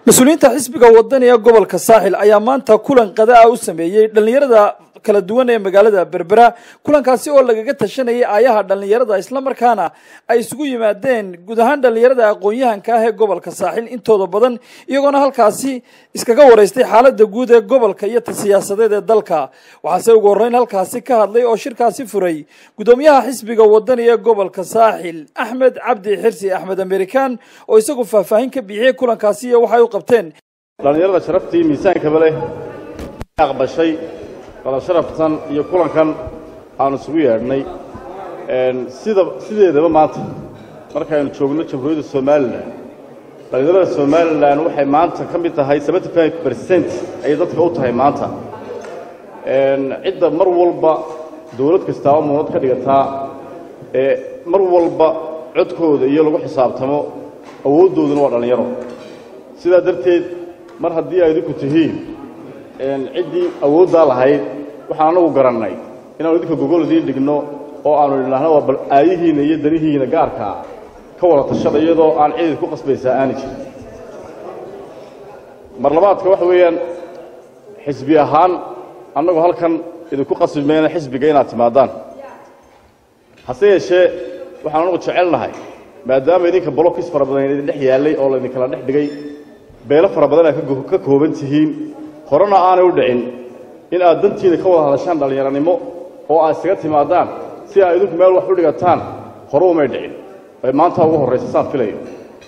mas-uuliyiinta xisbiga wadani ee gobolka saaxil ayaa maanta kulan qada ah u sameeyey dhallinyarada kala duwan ee magaalada berbera kulankaasi oo lagaga tashanayay aayaha dhallinyarada islamarkaana ay isugu yimaadeen guud ahaan dhallinyarada aqoon-yahanka ah ee gobolka saaxil intooda badan iyagoona halkaasi iskaga wareystay xaalada guud ee gobolka iyo ta siyaasadeed ee dalka waxaase ugu horreyn halkaasi ka hadlay oo shirkaasi furay guddoomiyaha xisbiga wadani ee gobolka saaxil axmed cabdi xirsi axmed amerikan oo isagu faahfaahin ka bixiyey kulankaasi iyo waxay u qabteen dhallinyarada sharaftii miisaankaba leh aqbashay wada sharaftan iyo kulankan aanu isugu yeedhnay sida sideedaba maanta markaaynu joogno jamhuuriyadda somalilan dhallinyarada somalilan waxay maanta ka mid tahay seventy five bercent ayay dadka u tahay maanta cidda mar walba dawlad kastaaba muunad ka dhigataa ee mar walba codkooda iyo lagu xisaabtamo awooddooduna waa dhallinyaro sidaa darteed mar haddii ay idinku tihiin ciddii awooddaa lahayd waxaan anagu garannay inaanu idinka gogol idiin dhigno oo aanu idhaahno waa bal aayihiinna iyo danihiinna gaarkaa ka wada tashada iyadoo aan cidid ku qasbaysaa aani jirin mar labaadka waxa weeyaan xisbi ahaan annagu halkan idinku qasbi mayna xisbiga inaad timaadaan hase yeeshee waxaan anagu jecelnahay maadaama idinka bolokis fara badan idin dhex yaallay oo laydinkala dhex dhigay beelo fara badan aad ka kooban tihiin horena aanay u dhicin in aad dantiina ka wada hadashaan dhallinyaranimo oo aad isaga timaadaan si aad idinku meel wax u dhigataan hore umay dhicin ay maanta ugu horraysa saan filayo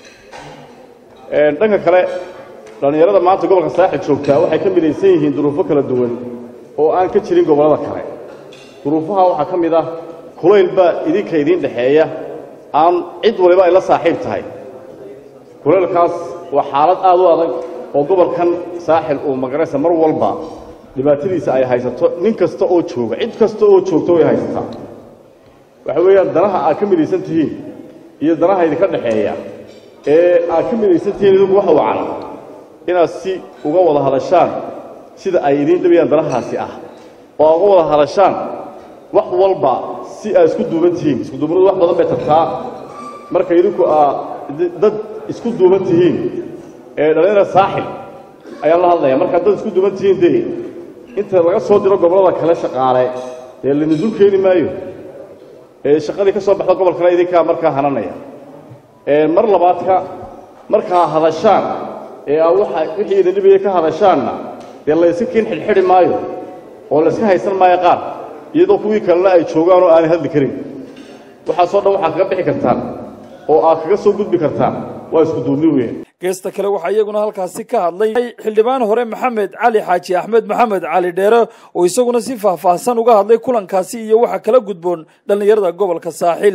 dhanka kale dhallinyarada maanta gobolka saaxil joogtaa waxay ka midaysan yihiin duruufo kala duwan oo aan ka jirin gobollada kale duruufaha waxaa ka mid ah kulayl baa idinka idiin dhexeeya aan cid waliba ay la saaxiib tahay kulaylkaas waa xaalad aad u adag oo gobolkan saaxil uu magaraysa mar walba dhibaatadiisa ay haysato nin kasta oo jooga cid kasta oo joogto way haysataa waxa weeyaan danaha aad ka midaysan tihiin iyo danaha idinka dhexeeya ee aad ka midaysan tihiin idinku waxa wacan inaad si uga wada hadashaan sida ay idiin dhabayaan danahaasi ah oo aad uga wada hadashaan wax walba si aad isku duuban tihiin isku duubnadu wax badan bay tartaa marka idinku aa dad isku duuban tihiin ee dhallinyara saaxil ayaan la hadlaya markaad dad isku duuban tihiin dee inta laga soo diro gobollada kale shaqaale dee lanisul keeni maayo ee shaqadii ka soo baxda gobolkana idinkaa markaa hananaya mar labaadka markaa hadashaan ee aa waxa wixii idin dhibaya ka hadashaanna dee layska kiin xidhxidhi maayo oo layska haysan maayo qaar iyadoo kuwii kalena ay joogaan oo aanay hadli karin waxaasoo dhan waxaad kaga bixi kartaan oo aad kaga soo gudbi kartaan waa isku duubni weyn geesta kale waxaa iyaguna halkaasi ka hadlay xildhibaan hore maxamed cali xaaji axmed maxamed cali dheere oo isaguna si faahfaahsan uga hadlay kulankaasi iyo waxa kala gudboon dhallinyarada gobolka saaxil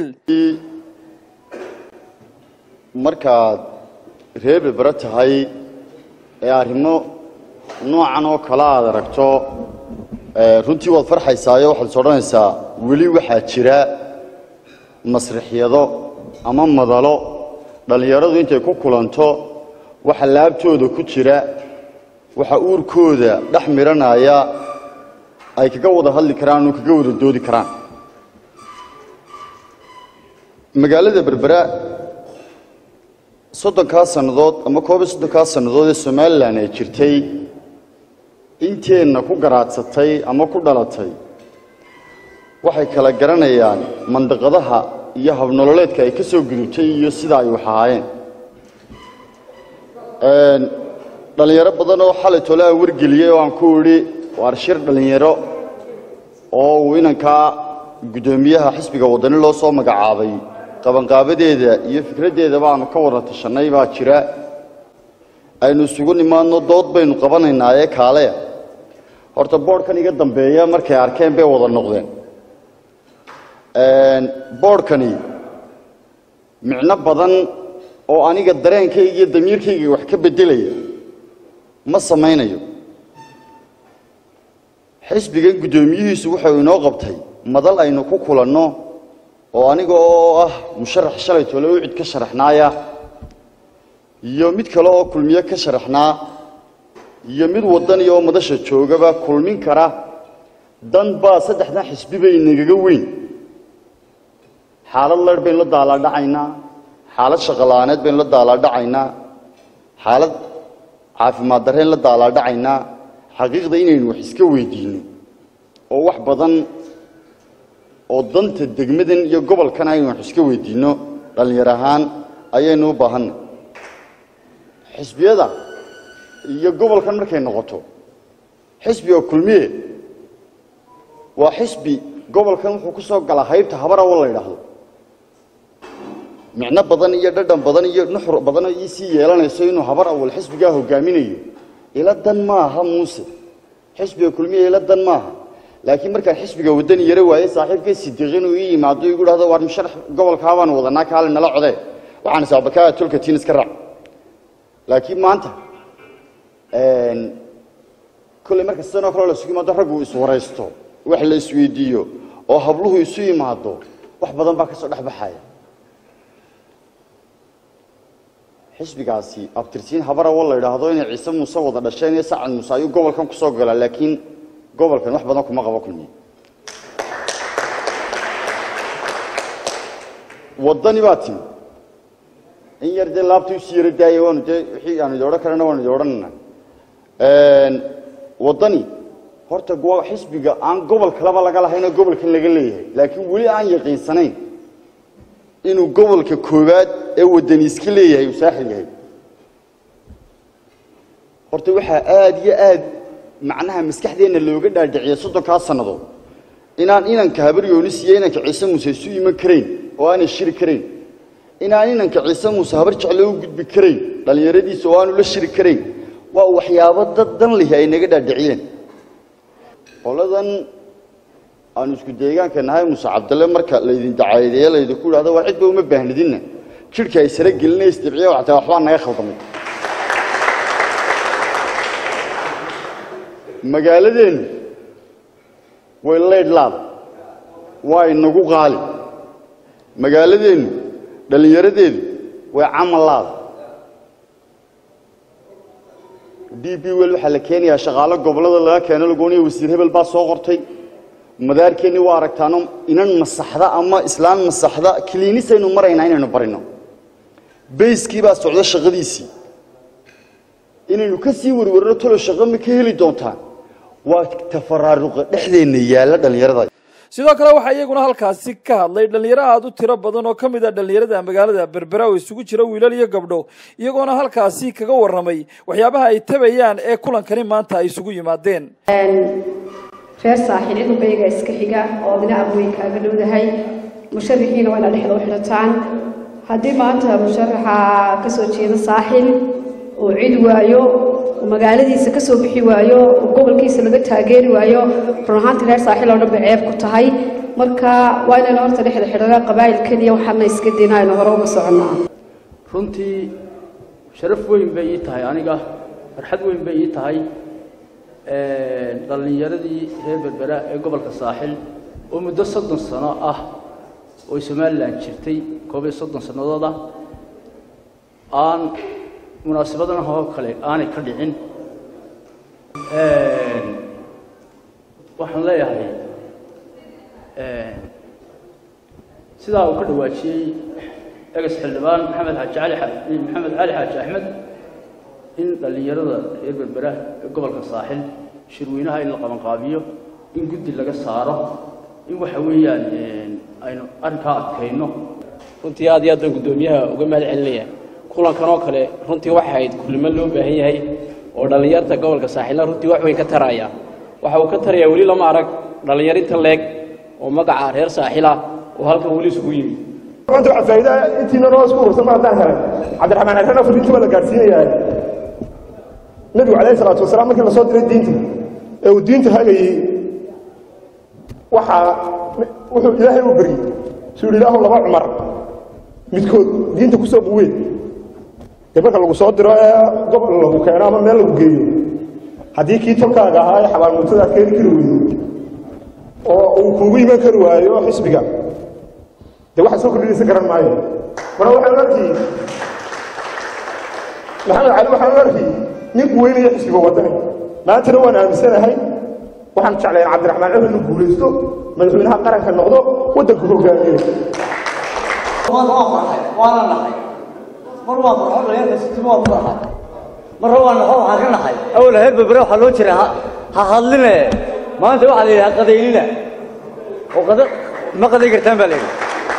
markaad reer berbera tahay ee arrimo noocan oo kale aad aragto runtii waad farxaysaayo waxaad is odhanaysaa weli waxaa jira masrixyado ama madalo dhallinyaradu intay ku kulanto waxa laabtooda ku jira waxa uurkooda dhex midhanaya ay kaga wada hadli karaan oo kaga wada doodi karaan magaalada berbera soddonkaa sannadood ama koob iyo soddonkaa sannadood ee somalilan ay jirtay inteenna ku garaadsatay ama ku dhalatay waxay kala garanayaan mandaqadaha iyo habnololeedka ay ka soo gudubtay iyo sida ay wax ahaayeen dhallinyaro badan oo xalay tole aan wargeliyey oo aan ku idhi waar shir dhallinyaro oo uu inankaa guddoomiyaha xisbiga waddani loo soo magacaabay qabanqaabadeeda iyo fikraddeedaba aanu ka wada tashannay baa jira aynu isugu nimaadno dood baynu qabanaynaa ee kaaleya horta boodhkan iga dambeeya markay arkeen bay wada noqdeen boodhkani micno badan oo aniga dareenkayga iyo damiirkayga wax ka beddelaya ma samaynayo xisbigan guddoomiyihiisu wuxuu inoo qabtay madal aynu ku kulanno oo aniga oo ah musharax shalay tole u cid ka sharaxnaaya iyo mid kale oo kulmiye ka sharaxnaa iyo mid waddani oo madasha joogaba kulmin kara dan baa saddexdan xisbi bay nagaga weyn xaalad leer baynu la daalaadhacaynaa xaalad shaqola'aaneed baynu la daalaadhacaynaa xaalad caafimaad darreen la daalaadhacaynaa xaqiiqda inaynu wax iska weydiinno oo wax badan oo danta degmadan iyo gobolkan aynu wax iska weydiinno dhallinyar ahaan ayaynu u baahanna xisbiyada iyo gobolkan markay noqoto xisbiga kulmiye waa xisbi gobolkan wuxuu ku soo galaa haybta habarawo la yidhaahdo micno badan iyo dhadhan badan iyo nuxur badan ii sii yeelanayso inuu habar awal xisbigaa hogaaminayo ila dan maaha muuse xisbiga kulmiye ila dan maaha laakiin markaan xisbiga wadani yaro waaye saaxiibkay sidiiq inuu ii yimaado igu dhahdo waar musharax gobolkaa baanu wadanaa kaale nala codee waxaan isaabakaa tolka tiin iska raac laakiin maanta kolley marka sidanoo kale la isugu yimaado raggu iswaraysto wax la isweydiiyo oo habluhu isu yimaado wax badan baa ka soo dhex baxaya xisbigaasi abtirsiin habarawo la yidhaahdo inay ciise muuse wada dhasheen iyo sacad muuse ayuu gobolkan ku soo galaa laakiin gobolkan wax badan kuma qabo kulmiye waddani baa timi in yar dee laabtii usii yaro daaya waanu dee wixii aanu idi odhan karana waanu idi odhanana waddani horta xisbiga aan gobol kaleba laga lahaynoo gobolkan laga leeyahay laakiin weli aan yaqiinsanayn inuu gobolka koowaad ee waddani iska leeyahay uu saaxil yahay horta waxaa aada iyo aad macnaha maskaxdeenna looga dhaadhiciya soddonkaa sannadood inaan inanka habaryoonis iyo inanka ciise muuse isu iman karayn oo aanay shiri karayn inaan inanka ciise muuse habar jeclo u gudbi karayn dhallinyaradiisa oo aanu la shiri karayn waa waxyaabo dad dan lihi ay naga dhaadhiciyeen qoladan aanu isku deegaanka nahay muuse cabdalle marka laydin dacaadeeye laydinku idhahdo waa cidba uma baahnidinna jidhka ay sara gelinay isdibciya waxtaa waxbaa naga khaldamay magaaladeennu way leydhlaada waa inagu qaali magaaladeennu dhallinyaradeedu way camallaada d b wel waxaa la keenayaa shaqaalo gobollada laga keeno lagooniya wasiir hebel baa soo qortay madaarkeenni waa aragtaano inan masaxda ama islaan masaxda kiliinisaynu maraynaa inaynu barino bayskii baa socda shaqadiisii inaynu ka sii warwarno talo shaqo ma ka heli doontaan waa tafaraaruqa dhexdeenna yaalla dhallinyarada sidoo kale waxaa iyaguna halkaasi ka hadlay dhallinyaro aada u tiro badan oo ka mid a dhallinyarada magaalada berbera oo isugu jira wiilal iyo gabdho iyagoona halkaasi kaga warramay waxyaabaha ay tabayaan ee kulankani maanta ay isugu yimaadeen reer saaxiil idunbayga iska xiga oo dhinaca weyn kaaga dhowdahay musharaxiina waa inaad dhexda u xidhataan haddii maanta musharaxa ka soo jeeda saaxil uu cid waayo uu magaaladiisa ka soo bixi waayo uu gobolkiisa laga taageeri waayo run ahaantii reer saaxiil oo dhan bay ceeb ku tahay marka waa inaynu horta dhexda xidhana qabaa'il keliya waxaana iska dina aynu hore uga soconnaa runtii sharaf weyn bay ii tahay aniga farxad weyn bay ii tahay dhallinyaradii reer berbera ee gobolka saaxil oo muddo soddon sano ah oo somalilan jirtay koob iyo soddon sannadood ah aan munaasabadana oo kale aanay ka dhicin waxaan leeyahay sidaa uu ka dhawaajiyey egas xildhibaan maxamed xaaji cali maxamed cali xaaji axmed in dhallinyarada reer berbera ee gobolka saaxil shirweynaha in la qabanqaabiyo in guddi laga saaro in waxa weeyaan aynu arrinkaa adkayno runtii aad iyo aad baan guddoomiyaha uga mahad celinaya kulankan oo kale runtii waxa ahayd kulimo loo baahan yahay oo dhallinyarta gobolka saaxilna runtii wax weyn ka taraya waxa uu ka tarayaa weli lama arag dhallinyarinta leeg oo magaca reer saaxila oo halkan weli isugu yimi maanta waxaa faa'iida intiina noo isku urursan ma haddaan helay cabdiraxmaan xerrana fariintii waa la gaadhsiinayaa nebigu calayhi salaatu wasalaam markii lasoo diray diinta ee uu diinta hagayey waxaa wuxuu ilaahay u beryey suu yidhi ilaahu laba cumar midkood diinta ku soo buween dee marka lagu soo diro ee gobol lagu keeno ama meel lagu geeyo haddii kii tolkaaga ahaa ee xabaalmuutada aad keeni kari weydo oo uu kuugu iman kari waayo xisbiga dee waxa soo kordhinaysa garan maayo mara waxaan arkii maxamed cali waxaan arkii nin weynaya xisbiga wadani maantana waan aaminsanahay waxaan jeclayn cabdiraxmaan cumar inuu guulaysto madaxweynaha qaranka noqdo waddanku hogaamiye waan waa farxay waana nahay mar waa farxo dhallinyarka sitima waa ku farxay marra waan naxo waxaan ka naxay awal heer berbere waxaa loo jira ha ha hadline maanta waxaa la yidhi ha qadaynina oo qada ma qaday kartaan baa la yidhi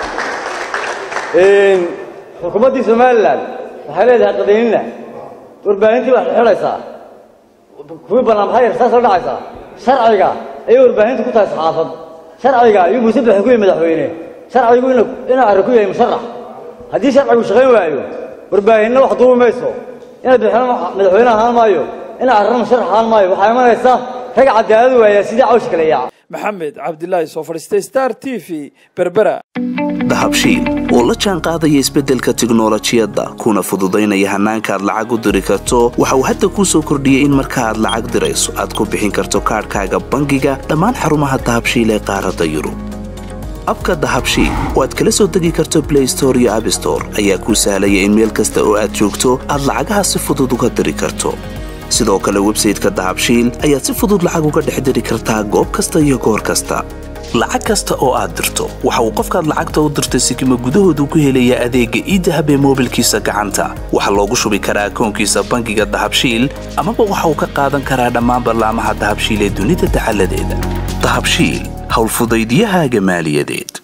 xukuumaddii somalilan waxay leedahay qadaynina warbaahintii waxay xidhaysaa kuwii banaanbaxay saas la dhacaysaa sharciga ayay warbaahintu ku tahay saxaafad sharciga ayuu muuse baxay ku yahay madaxweyne sharcigu ina inaa arrin ku yahay musharax haddii sharcigu shaqayn waayo warbaahinna wax duubi mayso inaad madaxweyne ahaan maayo inaa arrin musharax ahaan maayo waxaa imanaysa rag cadaalad waaya sidii cawsh kale yaaca maxamed cabdilaahi soo fadhiistay star t v berbera dahabshiil oo la jaan qaadaya isbeddelka tiknolojiyadda kuna fududaynaya hannaanka aad lacag u diri karto waxa uu hadda kuu soo kordhiyey in marka aad lacag dirayso aad ku bixin karto kaadhkaaga bangiga dhammaan xarumaha dahabshiil ee qaaradda yurub abka dahabshiil oo aad kala soo degi karto blay store iyo abstore ayaa kuu sahlaya in meel kasta oo aad joogto aad lacagaha si fudud uga diri karto sidoo kale websayteka dahabshiil ayaad si fudud lacag uga dhex diri kartaa goob kasta iyo goor kasta lacag kasta oo aad dirto waxa uu qofkaad lacagta u dirtay sikima gudahoodu ku helayaa adeegga iidahab ee moobilkiisa gacanta waxaa loogu shubi karaa akoonkiisa bangiga dahabshiil amaba waxa uu ka qaadan karaa dhammaan ballaamaha dahabshiil ee dunida dacaladeeda dahabshiil howlfudaydiyahaaga maaliyadeed